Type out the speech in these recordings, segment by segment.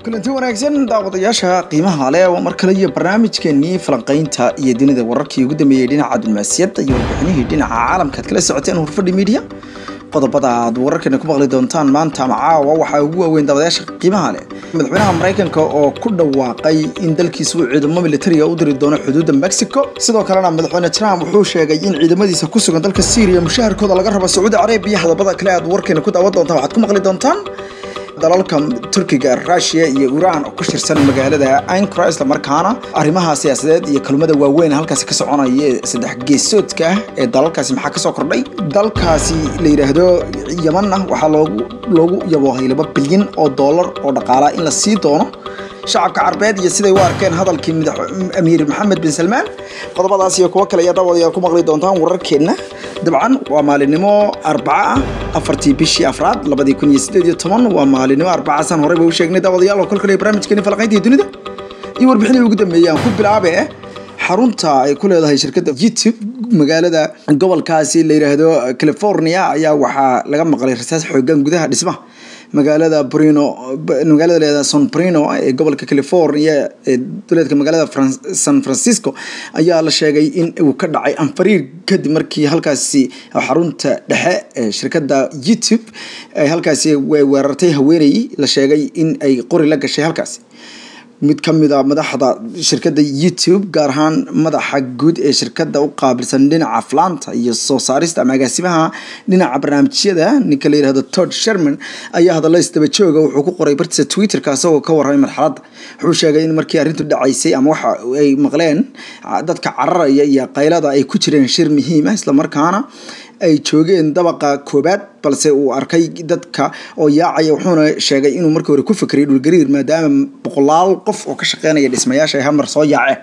kulanti wanaagsan daawadayaasha qiimaha leh waa mar kale iyo barnaamijkeenii falanqaynta iyo dunida wararkii ugu dambeeyey dhinaca dulmaasiyadda iyo warbixinihii dhinaca caalamka aad kala socoteen hurfadhi media qodobada aad wararkeena ku maqli doontaan maanta ama caawa waxaa ugu waaweyn daawadayaasha qiimaha leh madaxweynaha maraykanka oo ku dhawaaqay in dalkiisa uu ciidamo militariga u diri doono xuduudda mexico sidoo kalena madaxweyne trump wuxuu sheegay in ciidamadiisa ku sugan dalka syria mushaharkooda laga rabo sacuudi carabiya qodobada kale aad warkeena ku daawan doontaan waxaad ku maqli doontaan dalalka turkiga rusia iyo iran oo ka shirsan magaalada ankara islamarkaana arrimaha siyaasadeed iyo kalmada waaweyn halkaasi ka soconaya saddex geesoodka ah ee dalalkaasi maxaa kasoo kordhay dalkaasi la yidhaahdo yamanna waxaa loogu loogu yaboohay laba bilyan oo dollar oo dhaqaala in la sii doono shacabka carbeed iyo siday u arkeen hadalkii amiir maxamed bin salmaan qodobadaas iyo kuwo kale ayaa daawadayaal ku maqli doontaan wararkeenna dabcan waa maalinimo arbaca ah afartii bishii afraad labadii kun iyo sideed iyo toban waa maalinimo arbacaasan horeyba u sheegnay daawadayaal oo kolkale barnaamijkeeni falaqayntii dunida iyo warbixinii ugu dambeeyay aan ku bilaabe xarunta ay ku leedahay shirkadda youtube magaalada gobolkaasi la yidhaahdo california ayaa waxaa laga maqlay rasaas xoogan gudaha dhismaha magaalada brino magaalada leeda san brino ee gobolka california ee duleedka magaalada san francisco ayaa la sheegay in uu ka dhacay anfariir kadib markii halkaasi xarunta dhexe ee shirkadda youtube ay halkaasi weerartay haweeney la sheegay in ay qori la gashay halkaasi mid ka mid a madaxda shirkadda youtube gaar ahaan madaxa guud ee shirkadda u qaabilsan dhinaca flaanta iyo soo saarista ama agaasimaha dhinaca barnaamijyada ninka la yihahdo tod sherman ayaa hadallo isdaba jooga wuxuu ku qoray bartiisa twitterka isagoo ka warramay marxaladda wuxuu sheegay in markii arrintu dhacaysay ama waxa ay maqleen dadka cararaya iyo qaylada ay ku jireen shir muhiima islamarkaana ay joogeen dabaqa koobaad balse uu arkay dadka oo yaacaya wuxuuna sheegay inuu markii hore ku fikray dhulgariir maadaama boqolaal qof oo ka shaqeynaya dhismayaasha ay hamar soo yaaceen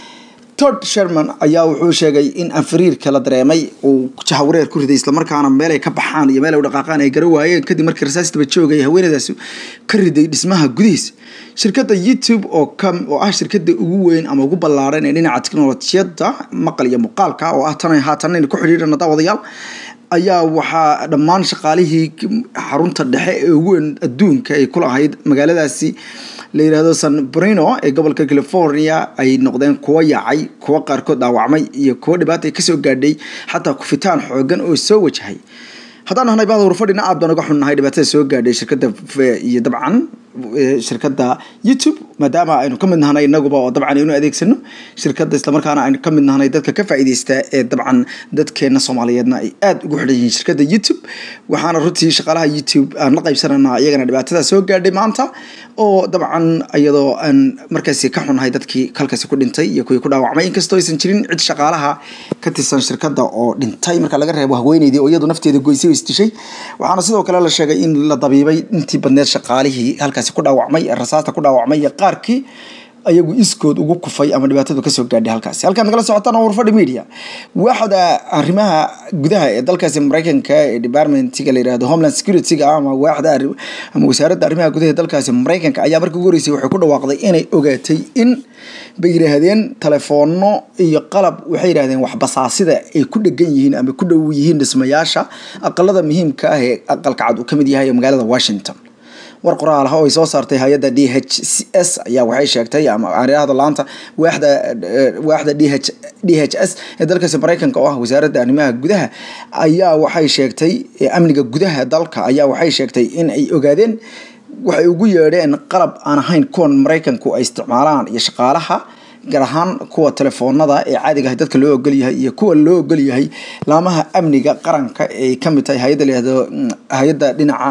tod sherman ayaa wuxuu sheegay in anfariirka la dareemay uu jahawareer ku riday islamarkaana meel ay ka baxaan iyo meel ay u dhaqaaqaan ay gara waayeen kadib markii rasaas daba joogay haweenadaasi ka riday dhismaha gudihiisa shirkadda youtube oo ka oo ah shirkadda ugu weyn ama ugu ballaaran ee dhinaca teknolojiyadda maqal iyo muuqaalka oo ah tan haatan aynu ku xidhiidhana daawadayaal ayaa waxaa dhammaan shaqaalihii xarunta dhexe ee ugu weyn adduunka ay ku lahayd magaaladaasi la yidhaahdo san brino ee gobolka california ay noqdeen kuwo yaacay kuwo qaarkood dhaawacmay iyo kuwo dhibaata ay kasoo gaadhay xataa kufitaan xoogan oo soo wajahay haddaan nahnay bahda hurfadhina aad baan uga xunnahay dhibaatada soo gaadhay shirkadda iyo dabcan shirkadda youtube maadaama aynu ka mid nahnay inaguba oo dabcan aynu adeegsano shirkadda islamarkaana aynu ka mid nahnay dadka ka faa'iideysta ee dabcan dadkeena soomaaliyeedna ay aada ugu xidhan yihiin shirkadda youtube waxaana runtii shaqaalaha youtube aan la qaybsananaa iyagana dhibaatada soo gaadhay maanta oo dabcan iyadoo aan markaasi ka xunnahay dadkii halkaasi ku dhintay iyo kuwii ku dhaawacmay inkastoo aysan jirin cid shaqaalaha ka tirsan shirkadda oo dhintay marka laga reebo haweeneydii oo iyadu nafteeda goysay oo isdishay waxaana sidoo kale la sheegay in la dabiibay intii badneed shaqaalihii halkaasi ku dhaawacmay rasaasta ku dhaawacmay iyo qaarkii ayagu iskood ugu kufay ama dhibaatadu kasoo gaadhay halkaasi halkaan nagala socotaan oo warfadhi media waaxda arrimaha gudaha ee dalkaasi maraykanka ee departmentiga la yihahdo homeland securityga ama waaxda ama wasaaradda arrimaha gudaha ee dalkaasi maraykanka ayaa markii ugu horeysay waxay ku dhawaaqday inay ogaatay in bay yidhaahdeen telefoonno iyo qalab waxay yidhahdeen waxbasaasida ay ku dhegan yihiin ama ku dhow yihiin dhismayaasha aqalada muhiimka ah ee aqalka cad uu ka mid yahay ee magaalada washington war qoraal ah oo ay soo saartay hay-adda d h c s ayaa waxay sheegtay ama aryahda laanta waaxda waaxda d h d h s ee dalkaasi maraykanka oo ah wasaaradda arrimaha gudaha ayaa waxay sheegtay amniga gudaha dalka ayaa waxay sheegtay in ay ogaadeen waxay ugu yeedheen qalab aan ahayn kuwan maraykanku ay isticmaalaan iyo shaqaalaha gaar ahaan kuwa telefoonada ee caadiga ah dadka loo ogol yahay iyo kuwa loo ogol yahay laamaha amniga qaranka ay kamid tahay hay-adda layihahdo hay-adda dhinaca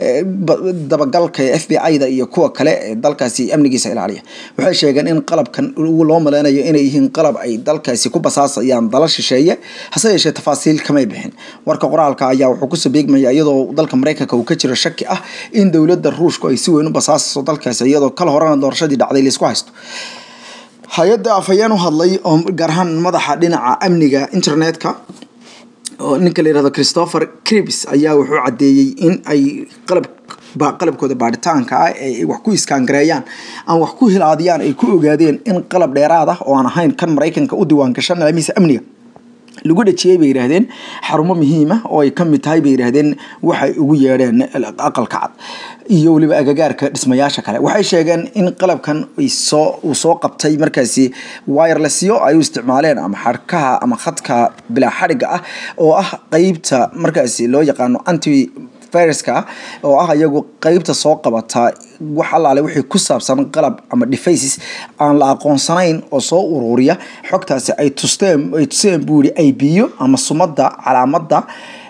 dabagalka ee f b i-da iyo kuwa kale ee dalkaasi amnigiisa ilaaliya waxay sheegeen in qalabkan loo maleynayo inay yihiin qalab ay dalkaasi ku basaasayaan dala shisheeye hase yeeshee tafaasiil kamay bixin warka qoraalka ayaa wuxuu kusoo beegmaya iyadoo dalka maraykanka uu ka jiro shaki ah in dowladda ruushku ay si weyn u basaasaso dalkaasi iyadoo kala horena doorashadii dhacday laisku haysto hay-adda afhayeen u hadlay oo gaar ahaan madaxa dhinaca amniga internetka oo ninka la yihahdo christopher cribs ayaa wuxuu caddeeyey in ay qalab qalabkooda baaritaanka ah ay wax ku iskaangareeyaan ama wax ku hilaadiyaan ay ku ogaadeen in qalab dheeraad ah oo aan ahayn kan maraykanka u diiwaan gashan nidaamihiisa amniga lagu dhajiyey bay yidhaahdeen xarumo muhiima oo ay ka mid tahay bay yidhaahdeen waxay ugu yeedheen aqalka cad iyo weliba agagaarka dhismayaasha kale waxay sheegeen in qalabkan soo uu soo qabtay markaasi wirelessyo ay u isticmaaleen ama xadhkaha ama khadka bilaa xadhigga ah oo ah qeybta markaasi loo yaqaano anti viruska oo ah iyagu qeybta soo qabata wax allaale wixii ku saabsan qalab ama devices aan la aqoonsanayn oo soo ururiya xogtaasi ay tusteen ay tuseen buu yihi ay biyo ama sumadda calaamadda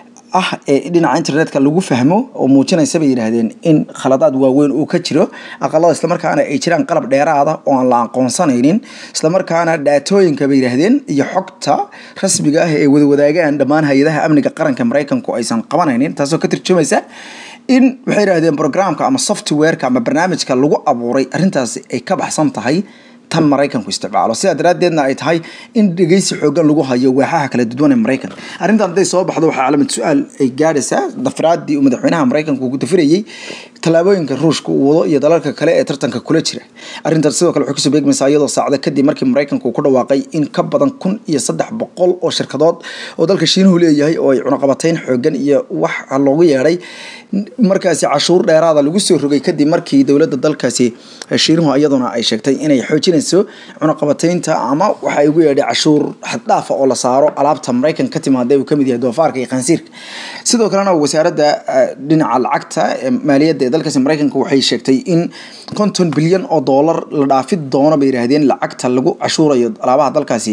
ah ee dhinaca internetka lagu fahmo oo muujinaysa bay yidhaahdeen in khaladaad waaweyn uu ka jiro aqalada islamarkaana ay jiraan qalab dheeraada oo aan la aqoonsanaynin islamarkaana dhaatooyinka bay yidhaahdeen iyo xogta rasmiga ah ee wadawadaagaan dhammaan hay-adaha amniga qaranka maraykanku aysan qabanaynin taasoo ka turjumaysa in waxay yidhahdeen programka ama softwareka ama barnaamijka lagu abuuray arrintaasi ay ka baxsan tahay tan maraykanku isticmaalo sidaa daraaddeedna ay tahay in dhegeysi xoogan lagu hayo waaxaha kala duwan ee maraykanka arrintan hadday soo baxdo waxaa calaamad su-aal ay gaadhaysaa dafraadii uu madaxweynaha maraykanka ugu dafirayey tallaabooyinka ruushka uu wado iyo dalalka kale ee tartanka kula jira arrintan sidoo kale waxay kusoo beegmaysaa iyadoo saacda kadib markii maraykanka uu ku dhawaaqay in ka badan kun iyo saddex boqol oo shirkadood oo dalka shiinuhu leeyahay oo ay cunaqabatayn xoogan iyo wax loogu yeedhay markaasi cashuur dheeraada lagu soo rogay kadib markii dowladda dalkaasi shiinuhu iyaduna ay sheegtay inay xoojinayso cunaqabataynta ama waxa ay ugu yeedhay cashuur xaddhaafa oo la saaro alaabta maraykanka ka timaada uu kamid yahay doofaarka iyo khansiirka sidoo kalena wasaaradda dhinaca lacagta maaliyadda ee dalkaasi maraykanka waxay sheegtay in konton bilyan oo doolar la dhaafi doono bay yidhaahdeen lacagta lagu cashuurayo alaabaha dalkaasi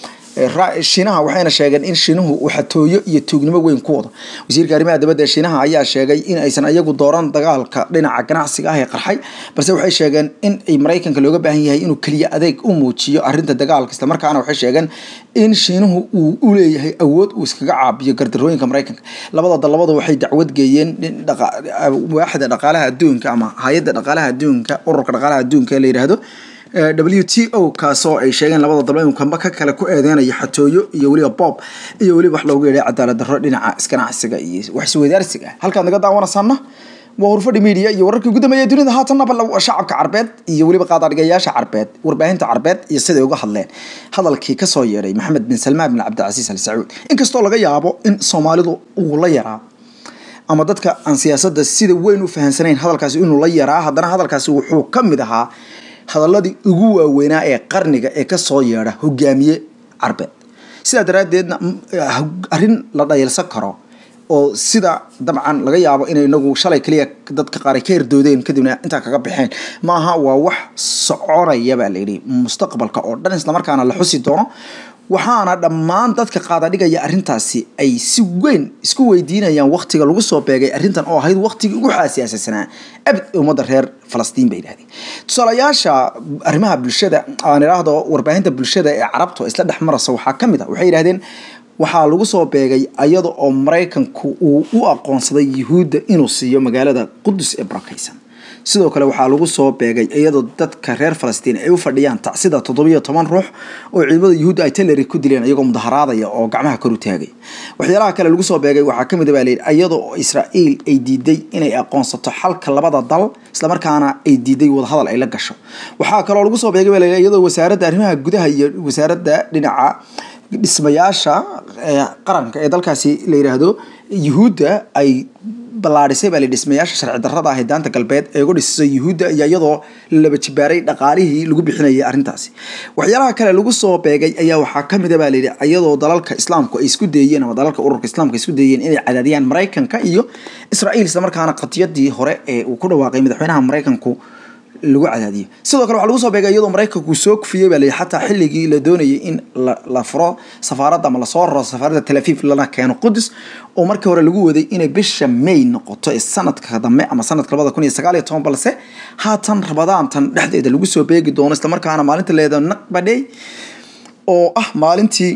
shiinaha waxayna sheegeen in shiinuhu uu xatooyo iyo tuugnimo weyn ku wado wasiirka arrimaha dibadda ee shiinaha ayaa sheegay in aysan iyagu dooran dagaalka dhinaca ganacsiga ah ee qarxay balse waxay sheegeen in ay maraykanka looga baahan yahay inuu keliya adeeg u muujiyo arrinta dagaalka islamarkaana waxay sheegeen in shiinuhu uu u leeyahay awood uu iskaga caabiyo gardarooyinka maraykanka labada dalabadu waxay dacwad geeyeen waaxda dhaqaalaha adduunka ama hay-adda dhaqaalaha adduunka ururka dhaqaalaha adduunka ee la yidhaahdo w t o kaasoo ay sheegeen labada dalba inuu kamba ka kale ku eedeynayo xatooyo iyo weliba bob iyo weliba wax loogu yeedhay cadaalad darro dhinaca isganacsiga iyo wax isweydaarsiga halkaad naga daawanaysaana waa hurfadhi media iyo wararkii ugu dambeeya dunida haatanaba shacabka carbeed iyo weliba qaadaadhigayaasha carbeed warbaahinta carbeed iyo siday uga hadleen hadalkii kasoo yeedhay maxamed bin salmaan bin cabdicasiis al sacuud inkastoo laga yaabo in soomaalidu uu la yaraa ama dadka aan siyaasadda sida weyn u fahansanayn hadalkaasi inuu la yaraa haddana hadalkaasi wuxuu ka mid ahaa hadaladii ugu waaweynaa ee qarniga ee kasoo yeedha hogaamiye carbeed sidaa daraaddeedna arrin la dhayalsan karo oo sida dabcan laga yaabo inay inagu shalay kaliya dadka qaar ay ka herdoodeen kadibna intaa kaga baxeen maaha waa wax soconaya baa layidhi mustaqbalka oo dhan islamarkaana la xusi doono waxaana dhammaan dadka qaadadhigaya arrintaasi ay si weyn isku weydiinayaan waktiga lagu soo beegay arrintan oo ahayd waktigii ugu xaasiyaasaysanaa abd ummadda reer falastiin bay yidhahdeen tusaalayaasha arrimaha bulshada aan idhaahdo warbaahinta bulshada ee carabtu isla dhex maraysa waxaa ka mid a waxay yidhahdeen waxaa lagu soo beegay iyada oo maraykanku uu u aqoonsaday yuhuudda inuu siiyo magaalada qudus ee barakaysan sidoo kale waxaa lagu soo beegay iyadoo dadka reer falastiin ay u fadhiyaan tacsida toddobiyo toban ruux oo ciidamada yuhuudda ay taleri ku dileen iyagoo mudaharaadaya oo gacmaha kor u taagay waxyaalaha kale lagu soo beegay waxaa kamid a baa layidhi iyadoo israa'iil ay diiday inay aqoonsato xalka labada dal islamarkaana ay diiday wadahadal ay la gasho waxaa kaloo lagu soo beegay baa layidhi iyadoo wasaaradda arrimaha gudaha iyo wasaaradda dhinaca dhismayaasha qaranka ee dalkaasi la yidhaahdo yuhuudda ay ballaadhisay baa la dhismayaasha sharci darrada ah ee daanta galbeed ee uga dhisisay yuhuudda iyo iyadoo laba jibaaray dhaqaalihii lagu bixinayay arrintaasi waxyaalaha kale lagu soo beegay ayaa waxaa ka mid a baa layidhi iyadoo dalalka islaamku ay isku dayeen ama dalalka ururka islaamka ay isku dayeen inay cadaadiyaan maraykanka iyo israa'iil islamarkaana qadiyadii hore ee uu ku dhawaaqay madaxweynaha maraykanku lagu cadaadiyo sidoo kale waxaa lagu soo beegay iyadoo maraykanku soo kufiyey baa layidhi xataa xilligii la doonayay in la furo safaaradda ama lasoo raro safaaradda tel aviv lana keeno qudus oo markii hore lagu waday inay bisha may noqoto ee sanadka dambe ama sanadka labada kun iyo sagaal iyo toban balse haatan rabadaantan dhexdeeda lagu soo beegi doono islamarkaana maalinta leeda naqbadhey oo ah maalintii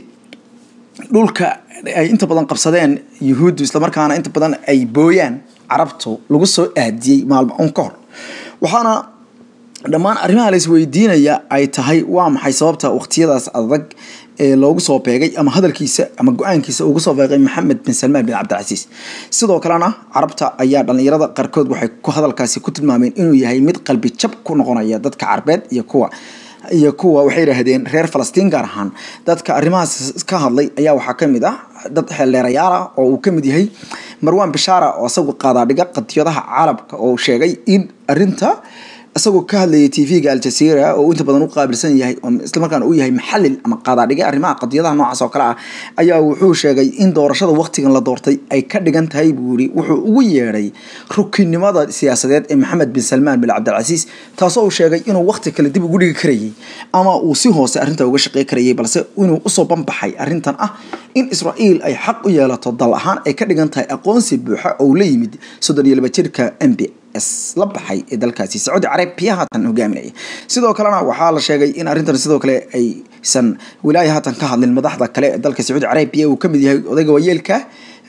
dhulka ay inta badan qabsadeen yuhuuddu islamarkaana inta badan ay booyaan carabtu lagu soo aadiyey maalmo un ka hor waxaana dhammaan arrimaha la isweydiinaya ay tahay waa maxay sababta waqtiyadaas adag ee loogu soo beegay ama hadalkiisa ama go-aankiisa ugu soo beegay maxamed bin salmaan bin cabdicasiis sidoo kalena carabta ayaa dhallinyarada qaarkood waxay ku hadalkaasi ku tilmaameen inuu yahay mid qalbi jab ku noqonaya dadka carbeed iyo kuwa iyo kuwa waxay yidhaahdeen reer falastiin gaar ahaan dadka arrimahaas ka hadlay ayaa waxaa ka mid ah dad xeeldheerayaal ah oo uu ka mid yahay marwan bishaara oo isagu qaadaadhiga qadiyadaha caalamka oo sheegay in arinta isagoo ka hadlayay t v-ga aljazeera oo inta badan u qaabilsan yahay islamarkaana uu yahay maxalil ama qaadaadhiga arrimaha qadiyadaha noocaas oo kale ah ayaa wuxuu sheegay in doorashada waqtigan la doortay ay ka dhigan tahay buu yiri wuxuu ugu yeedhay rukinimada siyaasadeed ee maxamed bin salmaan bin cabdilcasiis taasoo uu sheegay inuu waqti kale dib ugu dhigi karayay ama uu si hoose arrinta uga shaqey karayay balse inuu usoo banbaxay arrintan ah in israa'iil ay xaq u yeelato dal ahaan ay ka dhigan tahay aqoonsi buuxa oo la yimid soddon iyo laba jirka m b la baxay ee dalkaasi sacuudi carabiya haatan hogaaminaya sidoo kalena waxaa la sheegay in arrintan sidoo kale aysan wilaaya haatan ka hadlin madaxda kale ee dalka sacuudi carabiya uu kamid yahay odayga waayeelka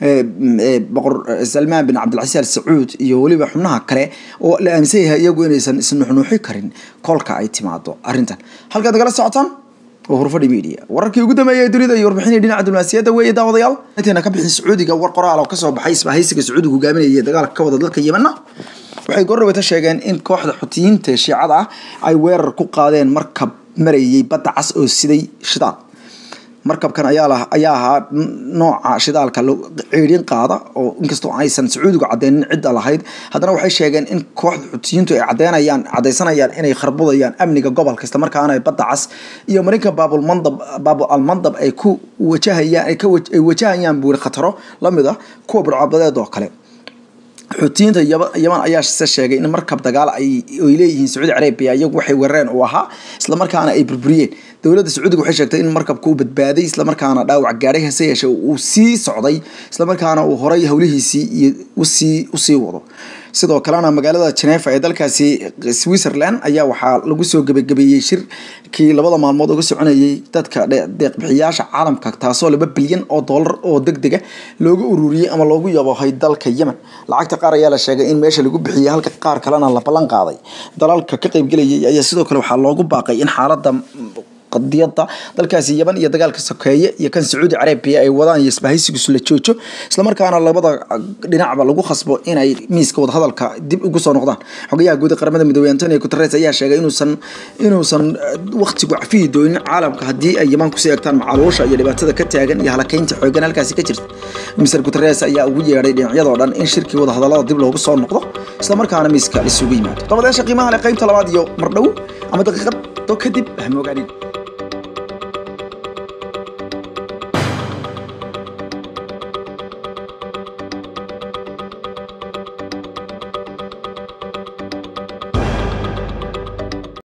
boqor salmaan bin cabdilcasiis al sacuud iyo weliba xubnaha kale oo la aaminsan yahay iyagu inaysan isnuuxnuuxi karin kolka ay timaado arrintan halkaad nagala socotaan waa hurfadhi media wararkii ugu dambeeyay dunida iyo warbixinii dhinaca diblomaasiyadda weeye daawadayaal intayna ka bixin sacuudiga war qoraal oo kasoo baxay isbahaysiga sacuudiga hogaaminaya dagaalka ka wada dalka yemenna waxay goordhaweyta sheegeen in kooxda xutiyiinta shiicada ah ay weerar ku qaadeen markab marayay badda cas oo siday shidaal markabkan ayaa ayaa ahaa nooca shidaalka ceedhin qaada oo inkastoo aysan sacuudigu cadeynin cidda lahayd haddana waxay sheegeen in kooxda xutiyiintu ay cadeynayaan cadeysanayaan inay kharbudayaan amniga gobolka isla markaana ay badda cas iyo marinka baabulmandab baabul almandab ay ku wajahayaan ay wajahayaan buuri khataro lamid ah kuwa burcabadeed oo kale xuutiyiinta yaman ayaa se sheegay in markab dagaal ay leeyihiin sacuudi carabiya iyagu waxay weerareen uu ahaa islamarkaana ay burburiyeen dowladda sacuudiga waxay sheegtay in markabka uu badbaaday islamarkaana dhaawac gaadhay hase yeeshee uu sii socday islamarkaana uu horay howlihiisii iyo usii usii wado sidoo kalena magaalada genefa ee dalkaasi switzerland ayaa waxaa lagu soo gebagabeeyey shirkii labada maalmood uga soconayay dadka deeqbixiyaasha caalamka taasoo laba bilyan oo dollar oo deg dega looga ururiyey ama loogu yabohay dalka yemen lacagta qaar ayaa la sheegay in meesha lagu bixiyey halka qaar kalena la ballan qaaday dalalka ka qaybgelayay ayaa sidoo kale waxaa loogu baaqay in xaaladda qadiyada dalkaasi yaman iyo dagaalka sokeeye iyo kan sacuudi carabiya ay wadaan iyo isbahaysigiisu la joojo islamarkaana labada dhinacba lagu khasbo inay miiska wadahadalka dib ugu soo noqdaan xogayaha guud ee qaramada midoobey antonio guteres ayaa sheegay inuusan inuusan waqtigu cafiyi doonin caalamka haddii ay yaman kusii egtaan macaluusha iyo dhibaatada ka taagan iyo halakeynta xoogan halkaasi ka jirta mr guteres ayaa ugu yeedhay dhinacyadoo dhan in shirkii wadahadalada dib loogu soo noqdo islamarkaana miiska isugu yimaado dabadeesha qiimaha leh qaybta labaad iyo mardhow ama daqiiqad kadib hamogaanin